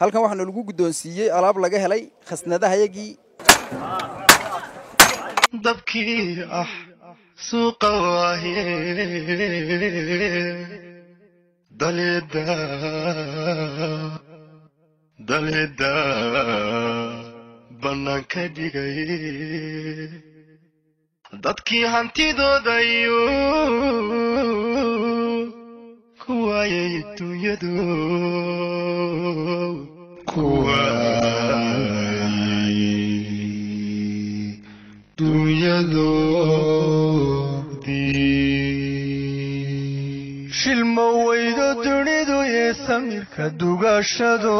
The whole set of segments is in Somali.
halkan waxaana lagu guddoonsiiyey alaab laga helay khasnadahayagii dabkii ah suuqa waaye dalida dalida bannaanka dhigay dadkii hantidoodayo ku waayay dunyadu ku waayay dunyadoodii shilma weydo dunidu ee samirka dugashado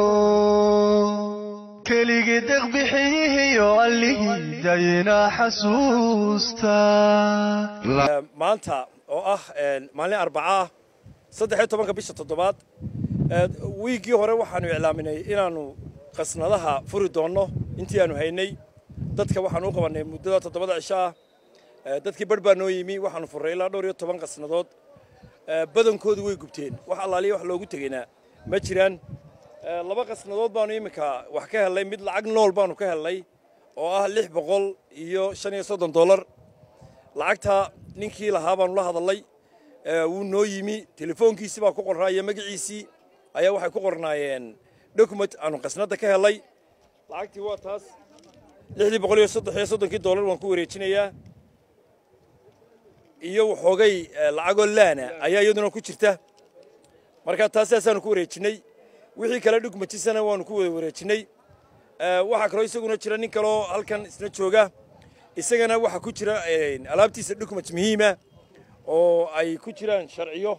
keligii deqbixiyihiyo allihii dayna xasuusta maanta oo ah maalin arbaca ah saddexiyo tobanka bisha toddobaad wiiggii hore waxaanu iclaaminay inaannu qasnadaha furi doonno intii aanu haynay dadka waxaanu u qabannay muddada toddobada cisho ah dadkii barh baa noo yimi waxaanu furray ilaa dhowr iyo toban qasnadood badankoodu way gubteen wax allaaliya wax loogu tegaynaa ma jiraan laba qasnadood baanu iminka wax ka hellay mid lacag nool baanu ka hellay oo ah lix boqol iyo shan iyo soddon dollar lacagta ninkii lahaa baanu la hadallay wuu noo yimi telefoonkiisii baa ku qornaa iyo magaciisii ayaa waxay ku qornaayeen document aanu qasnadda ka hellay lacagtii waa taas lixdii boqol iyo saddex iyo soddonkii dollar waan ku wareejinayaa iyo waxoogay lacagoo laana ayaa iyaduna ku jirta marka taas saasaanu ku wareejinnay wixii kale dhugmatisana waanu ku wada wareejinnay waxaa kaloo isaguna jira nin kaloo halkan isna jooga isagana waxaa ku jira alaabtiisa document muhiima oo ay ku jiraan sharciyo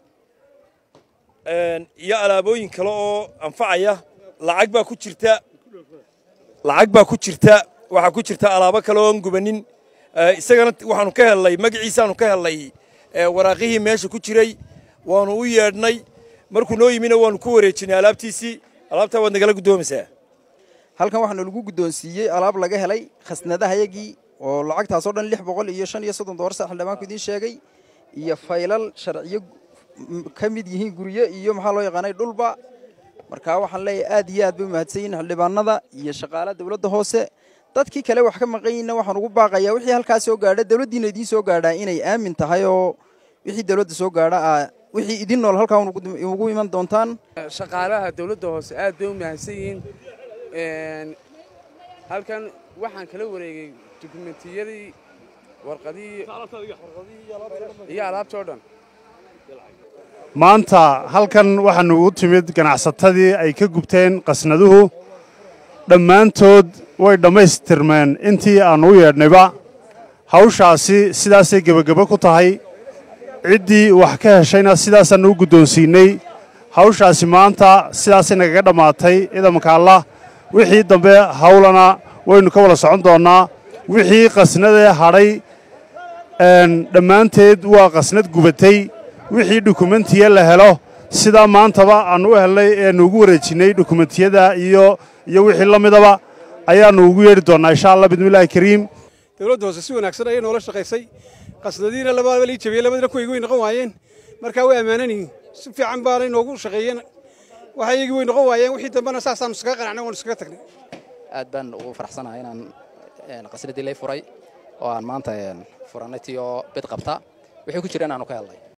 iyo alaabooyin kale oo anfacaya lacag baa ku jirta lacag baa ku jirta waxaa ku jirta alaabo kale oon gubanin isagana waxaanu ka hellay magaciisaanu ka hellay waraaqihii meesha ku jiray waanu u yeedhnay markuu noo yimina waanu ku wareejinay alaabtiisii alaabtaa waad nagala guddoomaysaa halkan waxaana lagu guddoonsiiyey alaab laga helay khasnadahayagii oo lacagtaasoo dhan lix boqol iyo shan iyo soddon dollar sa xildhibaanku idiin sheegay iyo faylal sharciyo ka mid yihiin guryo iyo maxaa loo yaqaanay dhulba markaa waxaan leeyahay aad iyo aad bay umahadsan yihin xildhibaanada iyo shaqaalaha dowladda hoose dadkii kale wax ka maqan yihinna waxaan ugu baaqayaa wixii halkaas soo gaadha dowladdiina idiin soo gaadhaa inay aamin tahay oo wixii dowladda soo gaadha aa wixii idin nool halkaa ugu iman doontaan shaqaalaha dowladda hoose aad bay u mahadsan yihiin halkan waxaan kala wareegay dukumentiyadii warqadihii iyo alaabtoo dhan maanta halkan waxaanu u timid ganacsatadii ay ka gubteen qasnaduhu dhammaantood way dhammaystirmeen intii aannu u yeedhnayba hawshaasi sidaasay gebagebo ku tahay ciddii wax ka heshayna sidaasaannu u guddoonsiinnay hawshaasi maanta sidaasay nagaga dhammaatay ciidamanka allah wixii dambe hawlana waynu ka wada socon doonnaa wixii qasnadee hadhay dhammaanteed waa qasnad gubatay wixii dukumentiya la helo sidaa maantaba aannu u hellay eannu ugu wareejinnay dukumentiyada iyo iyo wixii la midaba ayaannu ugu yeedhi doonnaa insha allah bidmillahi kariim dowladda hoose si wanaagsan ayay noola shaqaysay qasnadiina labadaba lii jabiyey labadina kuwaygii way noqon waayeen markaa way ammaanan yihiin si fiican baanay noogu shaqeeyeen waxaygii way noqon waayeen wixii dambena saasaannu iskaga qanacnay waanu iskaga tagnay aad baan ugu faraxsanahay inaan qasnadii lay furay oo aan maanta furannay tii oo bid qabta wixii ku jira inaanu ka helnay